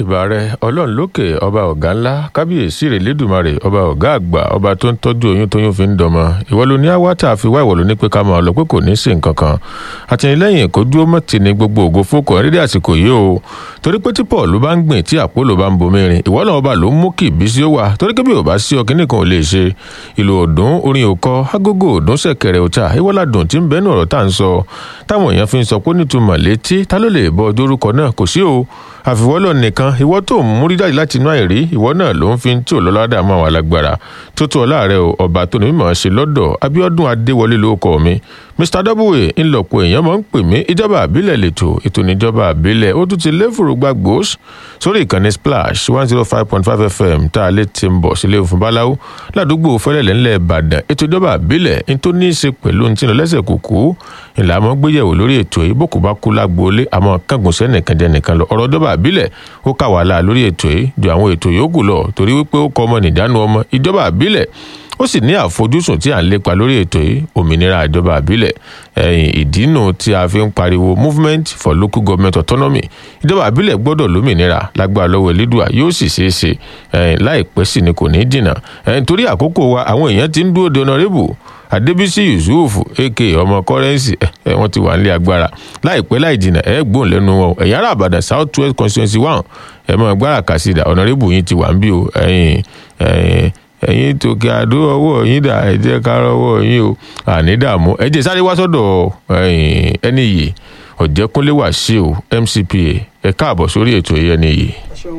ìbàrẹ ọlọ́run lókè ọba ọ̀gá ńlá kábíyèsí rẹ̀ lẹ́dùnmarè ọba ọ̀gá àgbà ọba tó ń tọ́jú oyún tóyún fi ń dọmọ ìwọ ló ní àwátà fi wá ìwọ ló ní pé ká máa lọ pé kò ní sí nǹkan kan àtìlẹ́yìn kò dúró mọ́ ti ní gbogbo ògo fókò rírí àsìkò yìí o torí pé tí paul bá ń gbìn tí àpòlò bá ń bomi rin ìwọ náà ọba ló ń mú kí ìbísí ó wà torí kébí ò bá sí ọkìnrin kan ò lè ṣe ìlú òdùn orin òkọ agogo òdùn ṣẹ̀kẹ̀rẹ̀ òta ìwọládùn tí ń bẹnu ọ̀rọ̀ tá à ń sọ táwọn èèyàn fi ń sọ pé nítumọ̀ létí ta ló lè bọ dórúkọ náà kò sí o àfiwọ́lọ̀ nìkan ìwọ tó ń múrí jáde láti inú àìrí ìwọ náà ló ń fi tí ò lọ́ládà mọ́ àwọn alágbára tó tó ọlá rẹ o ọba tó ní mímọ̀ ṣe lọ́dọ̀ abiodun adéwọlé lórúkọ mi mr w ńlọpọ èèyàn máa ń pè mí ìjọba àbílẹ̀ lẹ́tọ̀ ètò ìníjọba àbílẹ̀ ó tún ti léfòrò gbàgbós sórí ìkànnì splash one zero five point five fm tá a lè ti ń bọ̀ sílé òfin báláwo ládùúgbò fẹ́lẹ́lẹ̀ ńlẹ̀ ìbàdàn ètò ìjọba àbílẹ̀ ń tó ní í ṣe pẹ̀lú ní tìǹbù lẹ́sẹ̀ kúkú ìlànà gbéyẹ̀wò lórí ètò yìí bó kò bá kú lágboolé àmọ́ kángun sẹ́nìkan jẹ́ nìkan lọ ọ̀rọ̀ ìjọba àbílẹ̀ ó kà wàhálà lórí ètò yìí ju àwọn ètò yòókù lọ torí wípé ó kọ ọmọ nìjánu ọmọ ìjọba àbílẹ̀ ó sì ní àfojúsùn tí à ń lépa lórí ètò yìí òmìnira ìjọba àbílẹ̀ ẹ̀yìn ìdínú tí a fi ń pariwo movement for local government autonomy ìjọba àbílẹ̀ gbọ́dọ̀ lómìnira lágbára lọ́wọ́ elédùà yóò sì ṣeé ṣe ẹ̀yìn láìpẹ́ sì ni kò ní dìnà ẹ̀yìn torí àkókò wa àwọn èèyàn ti ń dúró de honourable adébísí yusuf aka ọmọ kọrẹnsì ẹ wọn ti wà nílé agbára láìpẹ́ láì jìnnà ẹ gbóhùn lẹ́nu wọn ẹ̀yìn ará àbàdàn south west constituency one ẹ mọ gbára kàṣídà honourable yìí ti wà ń bí o ẹ̀yìn ẹ̀yìn ẹ̀yin tòkè àdó ọwọ́ yín dà ẹ jẹ́ ká rọwọ́ yín o àní dààmú ẹ jẹ́ sáré wá sọ́dọ̀ ẹni yìí ọ̀jẹ̀kúnlé wàṣíù mcpa ẹ káàbọ̀ sórí ètò yìí ẹni yìí.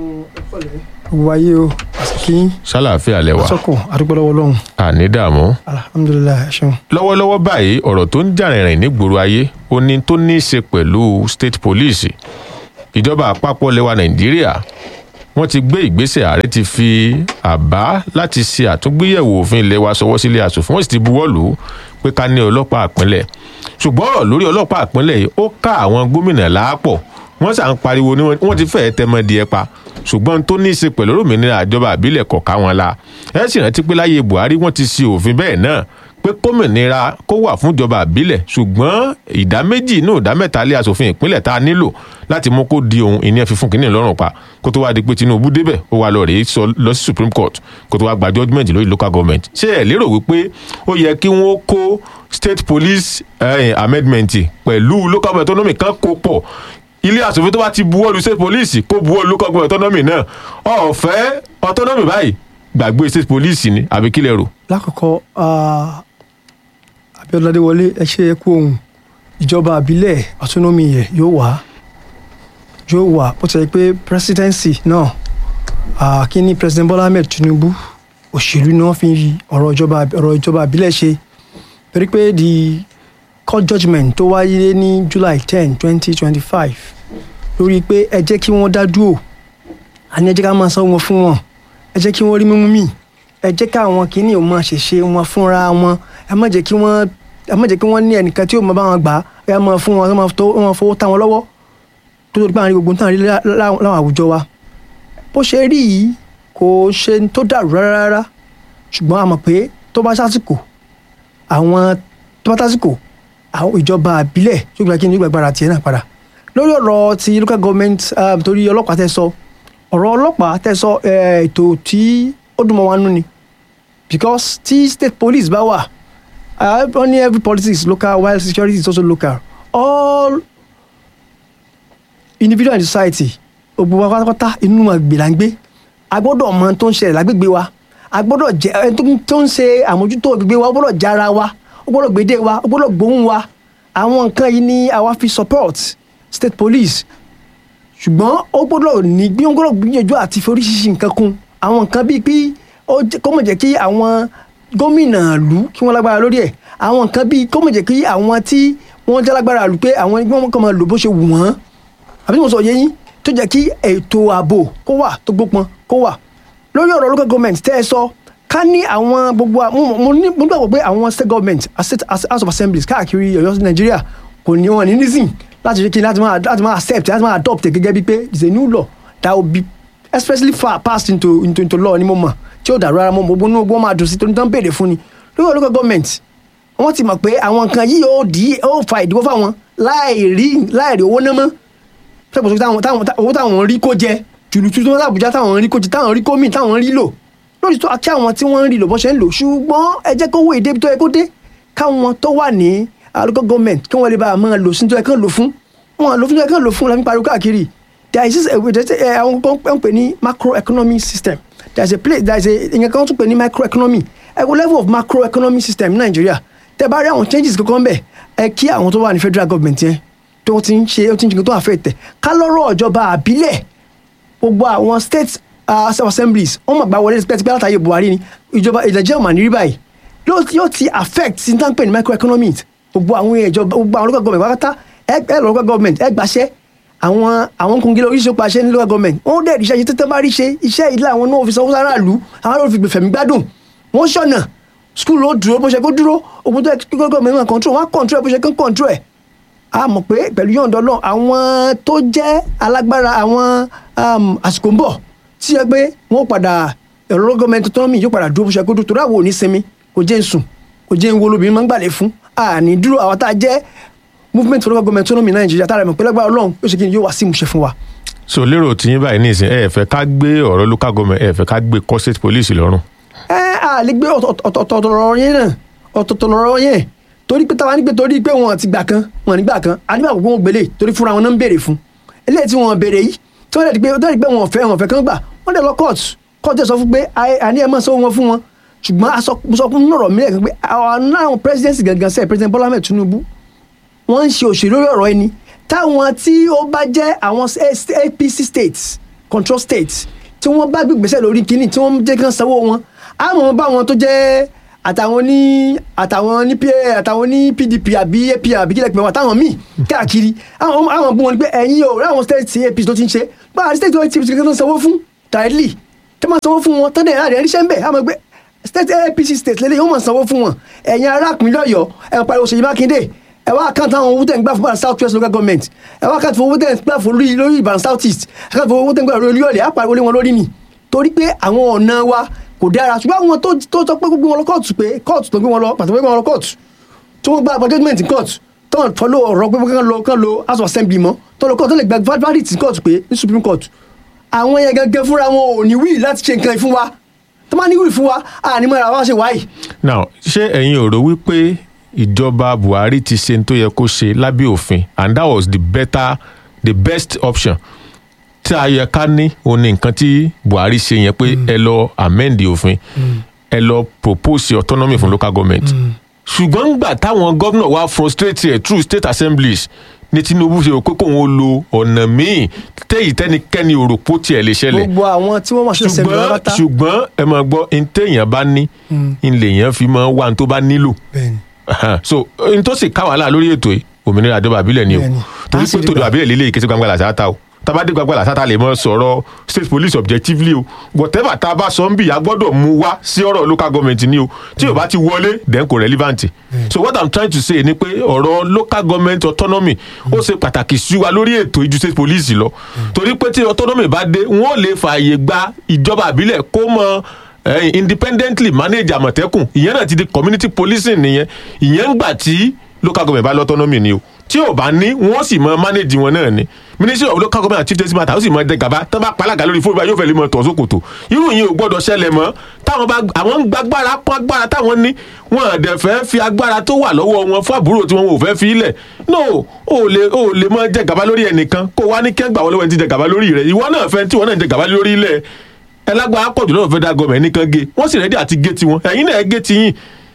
gbogbo ayé o àsìkí sálàáfíà lẹwà sọkùn àdúgbò lọ́wọ́ lọ́hùn àní dààmú. alhamdulilayi ẹ ṣeun. lọ́wọ́lọ́wọ́ báyìí ọ̀rọ̀ tó ń jà rìnrìn nígboro ayé ó ní tó ní í ṣe pẹ̀lú state police ìjọba àpapọ̀ lẹwa nàìjíríà wọ́n ti gbé ìgbésẹ̀ ààrẹ ti fi àbá láti ṣe àtúngbéyẹ̀wò òfin ilé wa sọwọ́ sílé asòfin wọ́n sì ti buwọ́ lù ú pé ká ní ọlọ́pàá àpínlẹ̀ ṣùgbọ́n ọ̀rọ̀ lórí ọlọ́pàá àpínlẹ̀ yìí ó ká àwọn gómìnà láàpọ̀ wọ́n sà ń pariwo ní wọ́n ti fẹ́ẹ́ tẹmọdì ẹ pa ṣùgbọ́n tó ní í ṣe pẹ̀lú òmìnira àjọba àbílẹ̀ kọ̀ọ̀ká wọn la ẹ sì rántí pé láyé buhari wọ́n ti ṣe òfin bẹ́ẹ̀ náà pé kómìnira kó wà fún ìjọba àbílẹ̀ ṣùgbọ́n ìdá méjì inú ìdá mẹ́ta lé asòfin ìpínlẹ̀ tá a nílò láti mú kó di ohun ìní ẹ̀fífún kínní lọ́rùn pa kó tó wá di pé tinubu débẹ̀ ó wá lọ rèé sọ lọ sí supreme court kó tó wá gba judgement lórí local government ṣé ẹ lérò wípé ó yẹ kí wọ́n kó state police eh, amendment pẹ̀lú local government autonomy kan kó pọ̀ ilé asòfin tó bá ti buwọ́lu state police kó buwọ́lu local government autonomy náà ọ̀fẹ́ autonomy báyìí gbàgbé state police ni àbí kílẹ̀ rò. lákòókò abiodun adéwọlé ẹ ṣe é kú ohun ìjọba àbílẹ̀ autonomy yẹ yóò wá yóò wà bó ti yẹ pé presidency náà kí ni president bola ahmed tinubu òṣèlú ni wọ́n fi ọ̀rọ̀ ìjọba ọ̀rọ̀ ìjọba àbílẹ̀ ṣe torí pé the court judgement tó wáyé ní july ten twenty twenty five lórí pé ẹ jẹ́ kí wọ́n dá dúró àní ẹ jẹ́ ká máa san wọn fún wọn ẹ jẹ́ kí wọ́n rí mímú mì ẹ jẹ́ káwọn kìíní ò máa ṣèṣe wọn fúnra wọn ẹ má jẹ́ kí wọ́n ẹ má jẹ́ kí wọ́n ní ẹnìkan tí yóò máa bá wọn gbà ẹ máa fún wọn ẹ máa fowó tá wọn lọ́wọ́ tó tó gbàǹ rí gbogbo nǹkan rí láwọn àwùjọ wa bó ṣe rí yìí kò ṣe tó dàrú rárá rárá ṣùgbọ́n a mọ̀ pé tó bá sásìkò àwọn tó bá sásìkò àwọn ìjọba àbílẹ̀ yóò gba kí ni yóò gbàgbára tiẹ̀ náà padà lórí ọ̀rọ̀ ti local government torí ọlọ́pàá tẹ́ sọ ọ̀rọ̀ ọlọ́pàá tẹ́ sọ ètò tí ó dùn mọ́ wa nú ni because tí state police bá wà only every politics is local while security is also local all individual and society gbogbo wa pátápátá inú àgbè là ń gbé a gbọ́dọ̀ mọ tó ń ṣẹlẹ̀ lágbègbè wa a gbọ́dọ̀ jẹ ẹni tó ń ṣe àmójútó àgbègbè wa ó gbọ́dọ̀ jára wa ó gbọ́dọ̀ gbédè wa ó gbọ́dọ̀ gbóhùn wa àwọn nǹkan yìí ni àwa fi support state police ṣùgbọ́n ó gbọ́dọ̀ ní bí wọ́n gbọ́dọ̀ gbìyànjú àti fi oríṣiríṣi nǹkan kún àwọn nǹkan bíi pé kó mọ̀ jẹ́ kí àwọn gómìnà ìlú kí wọ́n lágbára lórí ẹ̀ àwọn nǹkan bíi kó mọ̀ jẹ́ kí àwọn tí wọ́n jẹ́ lágbára ìlú pé àwọn ẹgbẹ́ wọn kàn máa lò bó ṣe wù wọ́n àbí mo sọ yé yín tó jẹ́ kí ètò ààbò kó wà tó gbópọn kó wà lórí ọ̀rọ̀ local government tẹ́ ẹ sọ ká ní àwọn gbogbo mo ní mo gbàgbọ́ pé àwọn state government state house of assemblies káàkiri ọ̀yọ́ nàìjíríà kò ní wọn ní nísìn láti ṣe kí láti máa láti máa accept láti máa adopt gẹ́gẹ́ bíi pé it's a new law that will be especially far passed into into into law ni mo mọ̀ tí ó dàrú ara mọ́ gbogbo inú gbogbo máa dùn sí torí tán béèrè fún ni lórí ọ̀rọ̀ local government wọ́n ti mọ̀ pé àwọn nǹkan yìí yóò dí ó fa ìdíwọ́ fáwọn láì rí láì rí owó náà mọ́ sẹ́kùn sọ táwọn táwọn owó táwọn rí kó jẹ tùlùtù tó ń sàbújá táwọn rí kójì táwọn rí kómì táwọn rí lò lórí tó kí àwọn tí wọ́n ń rí lò bọ́ ṣe ń lò ṣùgbọ́n ẹ jẹ́ kó wó èdè tó yẹ kó dé káwọn tó wà ní local government kí wọ́n lè bá a máa lò sí tó yẹ kán lò fún wọn lò fún tó yẹ kán lò fún la fi pariwo káàkiri there is àwọn kan ń pè ní macroeconomic system there is a place there is a ìyẹn kan tún pè ní microeconomy ẹ wo level of macroeconomic system ní nàìjíríà tẹ bá rí àwọn changes kankan bẹ ẹ kí àwọn tó wà ní federal government yẹn tó ti ń ṣe ó ti ń ṣe tó àfẹ́ tẹ̀ ká lọ́rọ̀ ìjọba àbílẹ̀ gbogbo àwọn state uh, assemblies wọ́n mọ̀ gbà wọlé tipẹ́tipẹ́ látàyè buhari ni ìjọba ìdàjẹ́ ọ̀mà ní rí báyìí yóò ti affect sí ní pé ní microeconomy gbogbo àwọn ìjọba gbogbo àwọn local government wákàtá ẹ ẹ lọ local government ẹ gbàṣẹ àwọn àwọn kòǹgẹ́lẹ́ oríṣiríṣi pàṣẹ ní local government wọ́n dẹ̀ ríṣẹ́ yìí tẹ́tẹ́ bá ríṣe iṣẹ́ ìdílé àwọn náà fi sanwó sára ìlú àwọn náà fi gbẹ̀fẹ̀mí gbádùn wọ́n ṣọ̀nà skul ó dúró bó ṣe kó dúró òun tó yẹ kí local government máa control wọ́n á control bó ṣe kán control ẹ̀ a mọ̀ pé pẹ̀lú yọ̀ǹda náà àwọn tó jẹ́ alágbára àwọn àsìkò ń bọ̀ tí ẹ pé wọ́n padà ẹ̀rọ gọ́ọ̀mẹ̀ntì autonomy yóò padà dúró bó ṣe kó dúró torí àwọn ò ní sinmi kò jẹ́ ń sùn kò jẹ́ ń wo lóbìnrin máa ń gbàlẹ̀ fún àní dúró àwọn tá a jẹ́ movement for local government autonomy nàìjíríà tá a rẹ̀ mọ̀ pé lágbára ọlọ́run yóò ṣe kí ni yóò wá sí ìmúṣẹ fún wa. so lérò tiyín báyìí nísìn ẹ fẹ́ ká gbé ọ̀rọ̀ local government ẹ fẹ́ ká gbé kọ́ state police lọ́rùn. ẹ à lè gbé ọ̀tọ̀ọ̀tọ̀ lọ́rọ̀ yẹn náà ọ̀tọ̀ọ̀tọ̀ lọ́rọ̀ yẹn torí pé táwa ní pé torí pé wọn ti gbà kan wọn nígbà kan àdìbà gbogbo wọn gbélé torí fúnra wọn náà ń béèrè fún eléyìí tí wọn béèrè yìí tí wọn dẹ̀ di pé dẹ̀ di pé wọn fẹ́ wọn fẹ́ kán gbà wọn dẹ̀ lọ court court dẹ̀ sọ fún pé àní ẹ̀ máa sọ wọn fún wọn ṣùgbọ́n a sọ fún nọ̀rọ̀ mílẹ̀ kan pé àwọn náà presidency gangan sẹ́ẹ̀ president Bola Ahmed Tinubu wọ́n ń ṣe òṣèlú lórí ọ̀rọ̀ ẹni táwọn tí ó bá jẹ́ àwọn APC states control states tí wọ́n bá gbégbèsè lórí kínní tí wọ́n jẹ́ kán sanwó wọn àmọ́ bá wọn tó jẹ́ àtàwọn ní àtàwọn ní pa àtàwọn ní pdp àbí ap àbí kílẹ̀ pé wọn àtàwọn míì káàkiri àwọn àwọn bú wọn ni pé ẹ̀yin o ráwọn state apc tó ti ń ṣe báwa state apc tó ń sanwó fún directly tó máa sanwó fún wọn tó dẹ̀ àdé ẹ̀ríṣẹ́ ń bẹ̀ àmọ́ pé state apc state lélẹ̀ yóò máa sanwó fún wọn ẹ̀yin ará ìpínlẹ̀ ọ̀yọ́ ẹ̀ pariwo Ṣèyí Mákindé ẹ wá àkáǹtì àwọn owó tẹ̀ ń gbà fún Ìbàdàn south west local government ẹ wá àkáǹtì owó tẹ̀ ń gbà fún lórí Ìbàdàn south east àkáǹtì owó tẹ̀ ń gbà lórí Olúyọ̀lé àpariwo lé wọn lórí ni torí pé àwọn ọ̀nà wa kò dára ṣùgbọ́n àwọn tó tó sọ pé gbogbo wọn lọ kóòtù pé kóòtù tó gbé wọn lọ pàtó gbé wọn lọ kóòtù tó wọn gba àgbà judgement in court tó wọn fọlọ ọ̀rọ̀ pé kán lọ kán lọ house of assembly mọ́ tó lọ kóòtù tó lè gba verdict in court pé ní supreme court àwọn yẹn gẹ́gẹ́ fúnra wọn ò ní wíì láti ṣe nǹkan fún wa tó máa ní wíì fún wa àní mọ́ra wa ṣe wáyì. now ṣé ẹ̀yin ò rò wípé ìjọba Buhari ti ṣe tó yẹ kó ṣe lábẹ́ òfin and that was the better the best option tí a yẹ ká ní òun ni nǹkan tí Buhari ṣe yẹn pé ẹ lọ amend òfin ẹ lọ propose autonomy fún local government ṣùgbọ́n gbà táwọn gómìnà wa frustrate ẹ̀ through state assemblies ní Tinubu ṣe pé kóun ó lo ọ̀nà míì téyì tẹ́nikẹ́ni ò rò pó tiẹ̀ lè ṣẹlẹ̀ gbogbo àwọn tí wọ́n máa ṣe ṣẹlẹ̀ ṣùgbọ́n lọ́tà ṣùgbọ́n ẹ máa gbọ́ ní téèyàn bá ní ní lèèyàn fi máa wá ní tó bá nílò bẹ́ẹ̀ni so n tó sì ká wàhálà lórí ètò yìí òmìnira àdébà àbílẹ̀ ni o Bẹ́ẹ̀ni. torí Á sì pé rí tòdò gbà. àbílẹ̀ lílé ìkéṣe gbangba làṣà ta o tabade gbangba làṣà ta lè mọ sọ̀rọ̀ state police objectively o whatever tá a bá sọ ń bì a gbọ́dọ̀ mú wá sí ọ̀rọ̀ local government ni o tí o bá ti wọlé then kò relevant so what i'm trying to say ni pé ọ̀rọ̀ local government autonomy ó ṣe pàtàkì sí wa lórí ètò ìjú state police lọ torí pé tí autonomy bá dé wọ́n lè fààyè gba ìjọba àbílẹ̀ kó mọ eh, independently manage àmọ̀tẹ́kùn ìyẹn náà ti di community policing nìyẹn ìyẹn ń gbà tí local government bá lọ́tọ́nọ́mì ni o tí ò bá ní wọ́n sì mọ manage wọn náà ni ministry of local government and chief justice matter ó sì mọ ẹdẹ gàba tó bá palága lórí fóònù báyìí yóò fẹ́ lè mọ tọ̀ sókòtò irú yìí ò gbọ́dọ̀ ṣẹlẹ̀ mọ́ táwọn bá àwọn ń gbàgbára pọ́n agbára táwọn ní wọn àdẹ̀ fẹ́ fi agbára tó wà lọ́wọ́ wọn fún àbúrò tí wọn ò fẹ́ fi ilẹ̀ no ò lè ò lè mọ jẹ gàba lórí ẹnìkan kó wá ní kẹ́gbà wọlé wọn ti jẹ gàba lórí rẹ ìwọ náà fẹ́ tí wọn náà jẹ gàba lórí ilẹ̀ ẹlágbára pọ̀jù lọ́wọ́ federal government nìkan gé wọ́n sì rẹ́dí àti gé tiwọn ẹ̀yin náà gé tiyín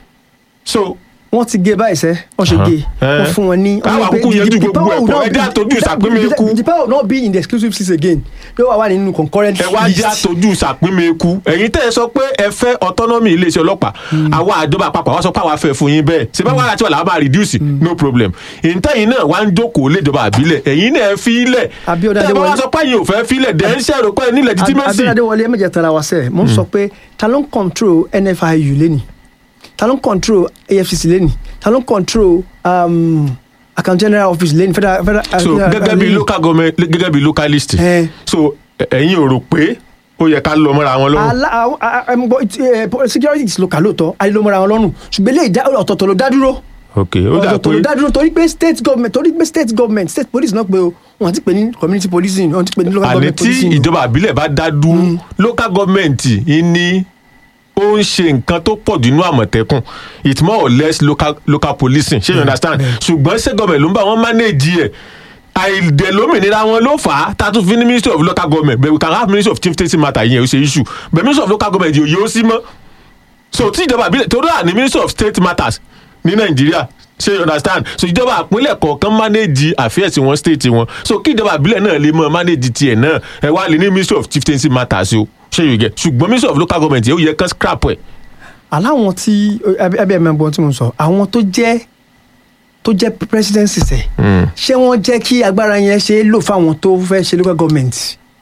so wọ́n ti gé báyìí sẹ́ wọ́n ṣe gé Eh. wọ́n fún wọn ní. Káwọn wọ́n ní pé àkókò yanjú the- the gbogbo power ẹ̀ will pọ̀, not ẹ jẹ́ be- àtọ́jú the- ìsàpínmẹ́kú. the- the power will not be in the exclusive list again pé wàá wà nínú concurrent list. ẹ wá jẹ́ àtọ́jú sàpínmẹ́kù ẹ̀yin tẹ́ ẹ sọ pé ẹ fẹ́ autonomy iléeṣẹ́ ọlọ́pàá àwa àjọba àpapọ̀ àwa sọ pé àwa fẹ́ fún yín bẹ́ẹ̀ ṣe bá wàhálà tí wà láwọn máa reduce no problem ìntẹ́yìn náà wá ń jókòó léjọba àbílẹ̀ ẹ̀yin náà fi ilẹ̀ Abíọ́dún tẹ́ ẹ bá wá Adéwọlé. sọ pé ẹ̀yin ò fẹ́ fi ilẹ̀ dẹ̀ ń ṣẹ̀rọ pé ẹ ní legitimacy abẹ́rẹ́ wọlé ẹ̀mẹ̀jẹ̀ tara wa sẹ́ mo ń sọ pé ta ló ń control NFIU lẹ́nì ta ló ń control AFCC lẹ́nì ta ló ń control um, account general office lẹ́nì federal federal. so gẹ́gẹ́ bí local government gẹ́gẹ́ bí localist Eh. so ẹ- ẹ̀yin ò rò pé ó yẹ ká lọ mọ́ra wọn lọ́rùn ala àwọn- a- a- ẹmu gbọ́, it- eh, po- security is local lóòótọ́ ayélujára wọn lọ́rùn ṣùgbọ́n ilé ìdá ọ̀tọ̀ọ̀tọ̀ ló dá dúró ok ó dà ọ̀dọ̀ tó pé dádúró torí pé state government torí pé state government state police náà pé o wọn ti pè ní community policing wọn ti pè ní local àní government tí policing. ìjọba àbílẹ̀ bá dá dúró local government ní ó ń ṣe nǹkan tó pọ̀ jù nínú àmọ̀tẹ́kùn it's more or less local local policing ṣé you understand ṣùgbọ́n state government ló ń bá wọn manage ẹ̀ àìdẹ̀lómìnira wọn ló fà á tá a tún fi ní ministry of local government but we can have ministry of chief state matter yẹn ó ṣe issue but ministry of local government yóò yóò sí mọ́ so tí ìjọba àbílẹ̀ torí à ní ministry of state matters ní nàìjíríà ṣe you understand so ìjọba àpínlẹ̀ kọ̀ọ̀kan manage affairs wọn state wọn so kí ìjọba àbílẹ̀ náà lè mọ manage tiẹ̀ náà ẹ wá lè ní ministry of chieftaincy matters o ṣe you get ṣùgbọ́n ministry of local government yẹn ó yẹ kán scrap ẹ̀ aláwọn tí ẹbí ẹ mẹ́bọ̀ tí mo sọ àwọn tó jẹ́ tó jẹ́ presidency sẹ̀ ṣé wọ́n jẹ́ kí agbára yẹn ṣe é lò fáwọn tó fẹ́ ṣe local government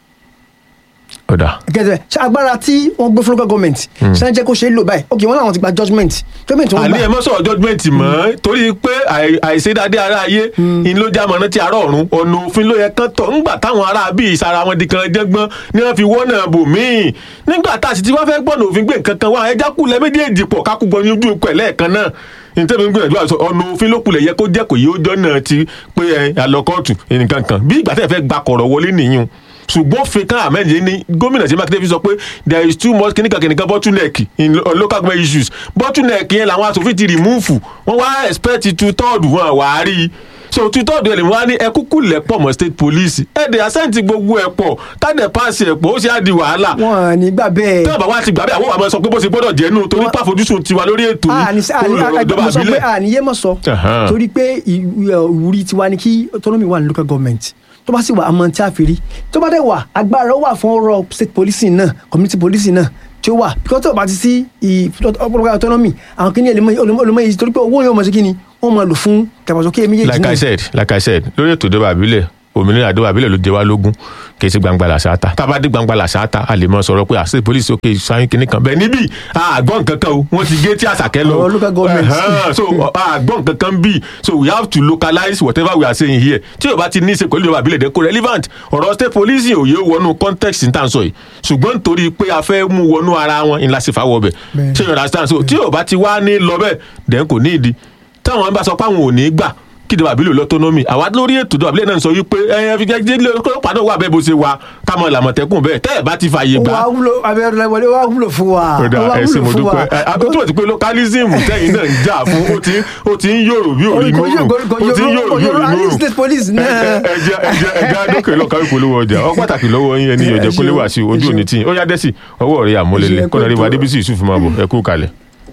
ọ̀dà gẹ́gẹ́ ṣe agbára tí wọ́n gbé fún local government ṣé wọ́n jẹ́ kó ṣe é lò báyìí ok wọ́n làwọn ti gba judgement judgement wọ́n àní gbà ẹ mọ́ sọ̀rọ̀ judgement mọ́ torí pé àì- àìṣedádé ara ayé ni ló já mọ̀nà tí àárọ̀ ọ̀run ọ̀nà òfin ló yẹ kán tọ̀ ńgbà táwọn ará bíi ìsara wọn di kan jẹ́gbọ́n ni wọ́n fi wọ́nà bò míì nígbà tá a sì ti wá fẹ́ gbọ́nà òfin gbé nǹkan kan wá ẹja kulẹ̀ méjèèjì pọ̀ kákú gbọ́ ní ojú ikú ẹ̀ lẹ́ẹ̀kan náà nítorí mi gbìyànjú àti sọ ọ̀nà òfin ló kulẹ̀ yẹ kó jẹ́ kò yí ó jọ́nà ti pé ẹ àlọ́kọ́ọ̀tù nǹkan kan bí ìgbà tẹ̀ fẹ́ gba kọ̀rọ̀ wọlé nìyún ṣùgbọ́n fìkan ahmed yìí ní gómìnà sí mákindé fi sọ pé there is too much kìnìkan kìnìkan bottleneck in lo- local government issues bottleneck yẹn làwọn asòfin ti remove wọ́n wá expect two third wọn wà á rí i so two third ẹ̀ lè wọ́n á ní ẹ kúkú lẹ́pọ̀ mọ́ state police ẹ̀ dẹ̀ àsẹ́ǹtì gbogbo ẹ̀ pọ̀ kádẹ̀ pass ẹ̀ pọ̀ ó sì á di wàhálà wọn ní gbà bẹ́ẹ̀ tí bàbá wa ti gbà bẹ́ẹ̀ àwọn àmọ́ sọ pé bó ṣe gbọ́dọ̀ jẹ́ nù torí pàfojúsùn tiwa lórí ètò àní yìí ìjọba mo sọ pé àbílẹ̀ àníyé mọ̀ sọ Ahan. torí pé ìwú- ìwúrí tiwa ni kí autonomy wà ní local government tó bá sì wà àmọ́ tí a fi rí tó bá dẹ̀ wà agbára ó wà fún ọ̀rọ̀ state policing náà community policing náà tí ó wà because tó bá ti sí ì- local autonomy àwọn kìíní olùmọ̀ yìí torí pé owó yóò mọ̀ sí kíni wọ́n mọ̀ lò fún kẹfàsókè méjèèjì like i said like i said lórí ètò ìjọba àbílẹ̀ òmìnira ìjọba àbílẹ̀ ló jẹ wá lógún kì í ṣe gbangba làṣáta tá a bá dé gbangba làṣáta a lè mọ sọ̀rọ̀ pé àṣẹ polisi òkè sáyìn kìnnì kan bẹ́ẹ̀ níbí àgbọ̀n kankan o wọ́n ti gé tí àṣàkẹ́ lọ Ọ̀rọ̀ local government. Ẹ̀hẹ́n, so àgbọ̀n kankan bí so we have to localize whatever we are saying here tí o bá ti ní í ṣe pẹ̀lú ìjọba àbílẹ̀ dẹ́kọ̀ relevant ọ̀rọ̀ state police òye wọnú context ní tàn sọ yìí ṣùgbọ́n nítorí pé a fẹ́ mú wọnú ara wọn ńlá sí fáwọ́ bẹ̀ Bẹ́ẹ̀. ṣé you understand so tí o bá ti wá ní lọ bẹ́ẹ̀ dẹ̀ kò ní ìdí táwọn bá sọ pé àwọn ò ní gbà kí ìjọba àbílẹ̀ lọ́tọ́nọ́mì àwa lórí ètò ìjọba àbílẹ̀ náà sọ wípé ẹ̀yẹ fi jẹ́ jẹ́ ọlọ́pàá náà wà bẹ́ẹ̀ bó ṣe wà ká mọ làmọ̀tẹ́kùn bẹ́ẹ̀ tẹ́ ẹ̀ bá ti fààyè ó gbà wá wúlò abẹ́rẹ́ wọlé ó wá wúlò fún wa ó ọ̀dà wá ẹ̀sìn wúlò mo fún wa dúpẹ́ àbútú ti pé localism tẹ́yìn náà ń jà fún ó ti ó ti ń yòrò bí òrí Kò yó- mòrò kò- kò ó ti ń yó- yòrò kò bí yó- òrí a ní mòrò state police náà. ẹjẹ ẹjẹ ẹjẹ adókè lọ́ọ̀ká ìpolówó ọjà ọ pàtàkì lọ́wọ́ yín ẹni Ẹ ìyọ̀jẹ̀ ṣé kólé o, wá sí ẹ ojú ṣé òní o. tí ó yá dẹ́sì ọwọ́ rẹ̀ Ẹ àmúlélẹ̀ ṣé, kọ́nà rí wa ẹ kú ètò. adébísí yusuf máa bọ̀ ẹ kú kalẹ̀.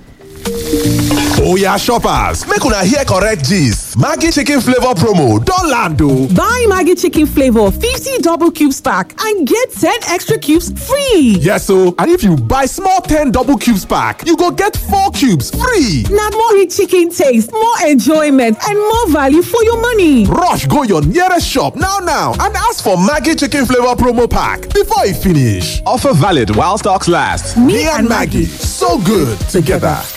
Oya shoppers, make una hear correct gist. Maggi chicken flavor promo don land o. Buy Maggie Chicken Flavor 50 double cubes pack and get 10 extra cubes free. Yes o, and if you buy small 10 double cubes pack, you go get 4 cubes free. Now more rich chicken taste, more enjoyment, and more value for your money. Rush go your nearest shop now now and ask for Maggi chicken flavor promo pack before e finish. Offer valid while stocks last. Me and Maggie, so good together.